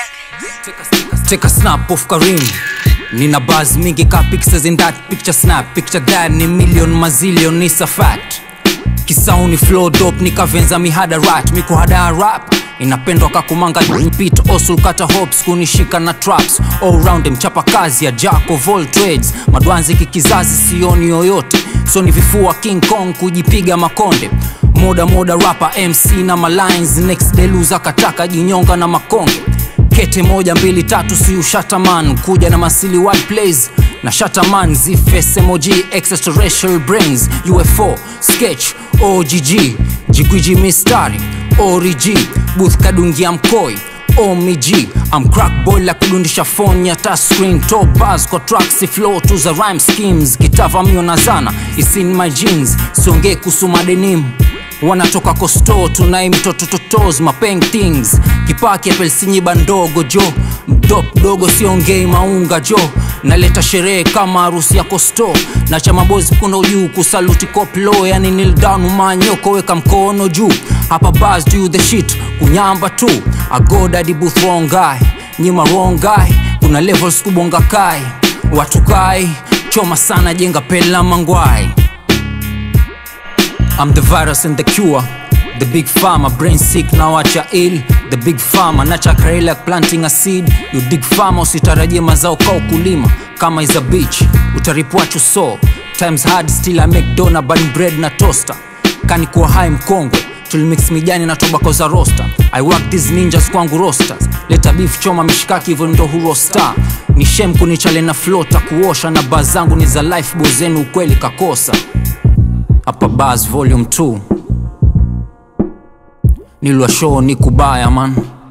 Take a snap of Karim Nina buzz mingi ka pixels in that picture snap Picture that ni million mazillion is a fact Kisauni flow dope nikavenza mihada rat mikuhada rap inapendwa kakumanga pit osul kata hops kunishika na traps all round mchapa kazi ya jack of all trades madwanzi kikizazi sioni yoyote so ni vifua king kong kujipiga makonde moda moda rapa mc na malines next deluza kataka jinyonga na makonge kete moja mbili tatu si ushataman kuja na masili wide plays na shataman zifes emoji extraterrestrial brains ufo sketch ogg jigwiji mistari org booth kadungia mkoi omg am crack boy la kudundisha phone ya touchscreen top bars kwa tracks flow to the rhyme schemes kitavamio na zana is in my jeans siongee kuhusu madenim wanatoka kosto tunai mtoto totos mapeng things kipaki apelsinyiba ndogo jo mdop dogo siongei maunga jo naleta sherehe kama harusi ya kosto na cha mabozi kuna ujuu kusaluti koplo yani nil down umanyoko weka mkono juu hapa bas do the shit kunyamba tu agodadi booth wrong guy nyima wrong guy kuna levels kubonga kai watu kai choma sana jenga pela mangwai I'm the virus and the cure. The big farmer, brain sick, now acha ill. The big farmer, nacha krail like planting a seed. You dig farmer, usitarajie mazao ka ukulima. Kama is a beach, utarip what you sow. Times hard, still I make dona, burning bread na toaster. Kani kuwa hai mkongwe, tulimix mijani na tobacco za roster. I work these ninjas kwangu rosters. Leta beef choma mishikaki hivyo ndo hurosta. Ni shem kunichale na flota kuosha na baa zangu ni za life boy zenu ukweli kakosa hapa bas volume 2 nilwa show ni kubaya man